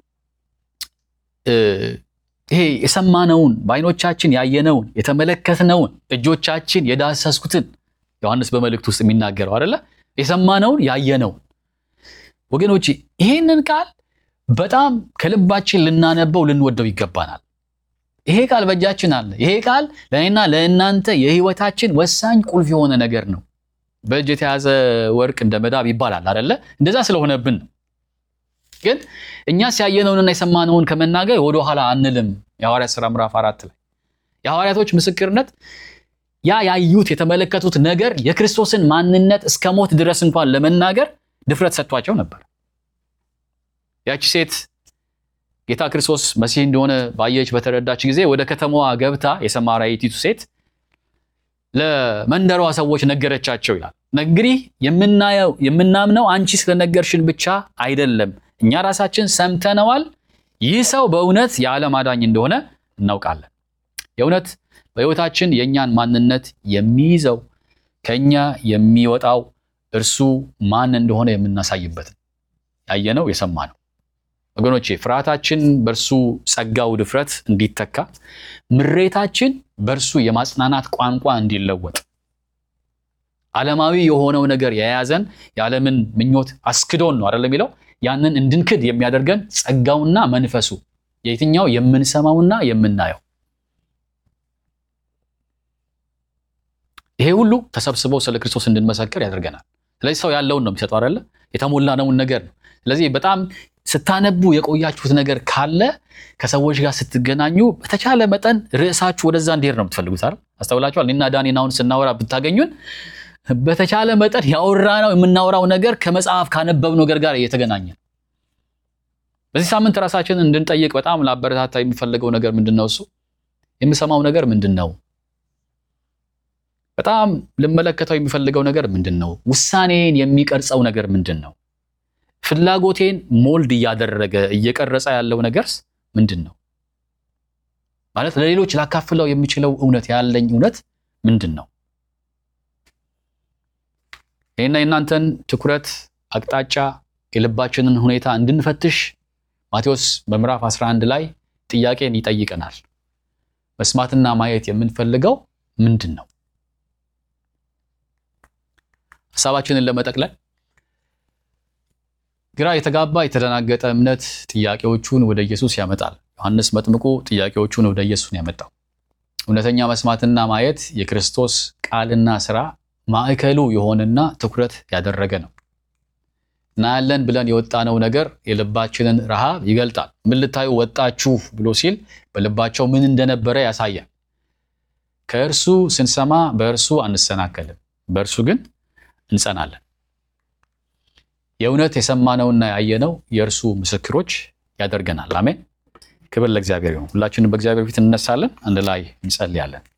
ይሄ የሰማነውን በዓይኖቻችን ያየነውን የተመለከትነውን እጆቻችን የዳሰስኩትን ዮሐንስ በመልእክት ውስጥ የሚናገረው አይደለ? የሰማነውን ያየነውን ወገኖች፣ ይሄንን ቃል በጣም ከልባችን ልናነበው ልንወደው ይገባናል። ይሄ ቃል በእጃችን አለ። ይሄ ቃል ለእኔና ለእናንተ የህይወታችን ወሳኝ ቁልፍ የሆነ ነገር ነው። በእጅ የተያዘ ወርቅ እንደ መዳብ ይባላል አይደለ? እንደዛ ስለሆነብን ነው። ግን እኛስ ያየነውንና የሰማነውን ከመናገር ወደኋላ አንልም። የሐዋርያት ሥራ ምዕራፍ አራት ላይ የሐዋርያቶች ምስክርነት ያ ያዩት የተመለከቱት ነገር የክርስቶስን ማንነት እስከ ሞት ድረስ እንኳን ለመናገር ድፍረት ሰጥቷቸው ነበር። ያቺ ሴት ጌታ ክርስቶስ መሲህ እንደሆነ ባየች በተረዳች ጊዜ ወደ ከተማዋ ገብታ የሰማርያይቱ ሴት ለመንደሯ ሰዎች ነገረቻቸው ይላል። እንግዲህ የምናየው የምናምነው አንቺ ስለነገርሽን ብቻ አይደለም፣ እኛ ራሳችን ሰምተነዋል። ይህ ሰው በእውነት የዓለም አዳኝ እንደሆነ እናውቃለን። የእውነት በሕይወታችን የእኛን ማንነት የሚይዘው ከእኛ የሚወጣው እርሱ ማን እንደሆነ የምናሳይበት ያየነው የሰማነው ወገኖቼ ፍርሃታችን በእርሱ ጸጋው ድፍረት እንዲተካ፣ ምሬታችን በእርሱ የማጽናናት ቋንቋ እንዲለወጥ፣ ዓለማዊ የሆነው ነገር የያዘን የዓለምን ምኞት አስክዶን ነው አይደለም የሚለው ያንን እንድንክድ የሚያደርገን ጸጋውና መንፈሱ የትኛው የምንሰማውና የምናየው ይሄ ሁሉ ተሰብስበው ስለ ክርስቶስ እንድንመሰክር ያደርገናል። ስለዚህ ሰው ያለውን ነው የሚሰጠው አይደለ? የተሞላነውን ነገር ነው። ስለዚህ በጣም ስታነቡ የቆያችሁት ነገር ካለ ከሰዎች ጋር ስትገናኙ በተቻለ መጠን ርዕሳችሁ ወደዛ እንዲሄድ ነው የምትፈልጉት አይደል? አስተውላችኋል። እኔና ዳኒን አሁን ስናወራ ብታገኙን በተቻለ መጠን ያወራነው የምናወራው ነገር ከመጽሐፍ ካነበብነው ነገር ጋር እየተገናኘ በዚህ ሳምንት ራሳችንን እንድንጠይቅ በጣም ላበረታታ የሚፈልገው ነገር ምንድን ነው? እሱ የምሰማው ነገር ምንድን ነው? በጣም ልመለከተው የሚፈልገው ነገር ምንድን ነው? ውሳኔን የሚቀርጸው ነገር ምንድን ነው? ፍላጎቴን ሞልድ እያደረገ እየቀረጸ ያለው ነገርስ ምንድን ነው? ማለት ለሌሎች ላካፍለው የሚችለው እውነት ያለኝ እውነት ምንድን ነው? ይህና የእናንተን ትኩረት አቅጣጫ፣ የልባችንን ሁኔታ እንድንፈትሽ ማቴዎስ በምዕራፍ 11 ላይ ጥያቄን ይጠይቀናል። መስማትና ማየት የምንፈልገው ምንድን ነው? ሀሳባችንን ለመጠቅለል ግራ የተጋባ የተደናገጠ እምነት ጥያቄዎቹን ወደ ኢየሱስ ያመጣል። ዮሐንስ መጥምቁ ጥያቄዎቹን ወደ ኢየሱስ ነው ያመጣው። እውነተኛ መስማትና ማየት የክርስቶስ ቃልና ስራ ማዕከሉ የሆነና ትኩረት ያደረገ ነው። እናያለን ብለን የወጣነው ነገር የልባችንን ረሃብ ይገልጣል። ምን ልታዩ ወጣችሁ ብሎ ሲል በልባቸው ምን እንደነበረ ያሳያል። ከእርሱ ስንሰማ በእርሱ አንሰናከልም፣ በእርሱ ግን እንጸናለን። የእውነት የሰማነውና ያየነው የእርሱ ምስክሮች ያደርገናል። አሜን። ክብር ለእግዚአብሔር ይሁን። ሁላችንም በእግዚአብሔር ፊት እንነሳለን፣ አንድ ላይ እንጸልያለን።